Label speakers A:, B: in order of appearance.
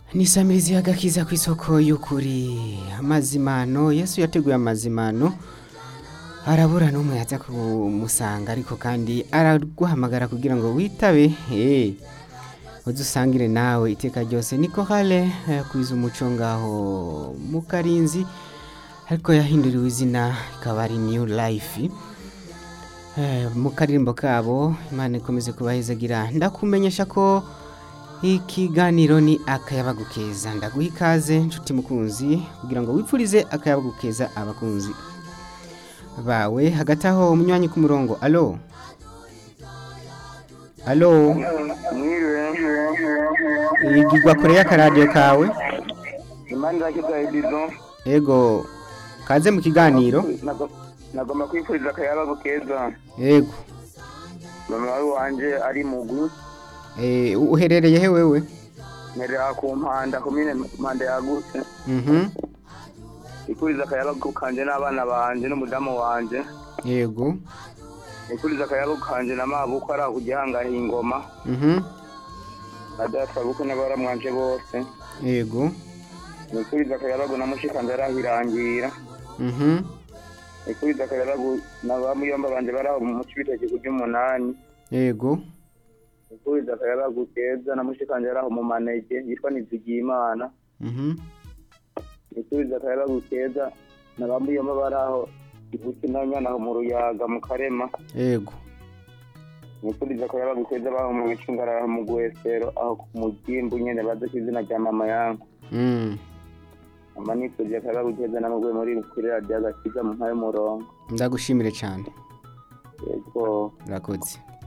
A: nisamirizi y'agakiza ku isoko y'ukuri amazimano yesu yateguye amazimano arabura n'umwe yaza kumusanga ariko kandi araguhamagara kugira ngo witabe eh udusangire nawe iteka ryose niko hale kwiza umuco ngaho mu karinzi ariko yahinduriwe izina ikaba ari new life Eh, mu karirimbo kabo imana ikomeze kubahezagira ndakumenyesha ko ikiganiro ni akayabagu keza ndaguha ikaze nshuti mukunzi kugira ngo wipfurize akayabagu keza abakunzi bawe hagati aho umunywanyi ku murongo alo alo
B: mwiriwe
A: igigwa kure y'akaradiyo kawe
B: imana irakiza edizo
A: ego kaze mu kiganiro
B: nagomba kwifuriza akayabagu keza
A: ego
B: mama wawe wanje ari mugwi
A: Eh, uherereye he wewe
B: nterera ku mpanda komine mpanda yagutse
A: mhm
B: ifuriza akayabagu kanje n'abana banje n'umudamu wanje
A: yego
B: ifuriza akayabagu kanje na mabuko ari aho kugihangaha ingoma
A: mhm
B: na data buko n'abaramwanje bose
A: yego
B: nifuriza akayabagu na mushikanje arahirangira
A: mhm
B: nifuriza akayabagu na bamuyomba banje bari aho mu cibitoki kurya umunani
A: yego
B: nifuriza akayabagu keza na mushikanje ari aho mu manege yitwa nizigiyimana
A: mhm
B: nifuriza akayabagu keza na bamuyomba bari aho ibuki na nyana aho mu ruyaga mu karema
A: yego
B: nifuriza akayabagu keza baho mu bicungara aho mu gwesero aho ku mugimbu nyene bazi ku izina rya mama yangu
A: mm
B: ama nifurije akayabagu keza namugwe muri kuri radiyo agakiza mu mpaye umurongo
A: ndagushimire cyane
B: yego
A: urakoze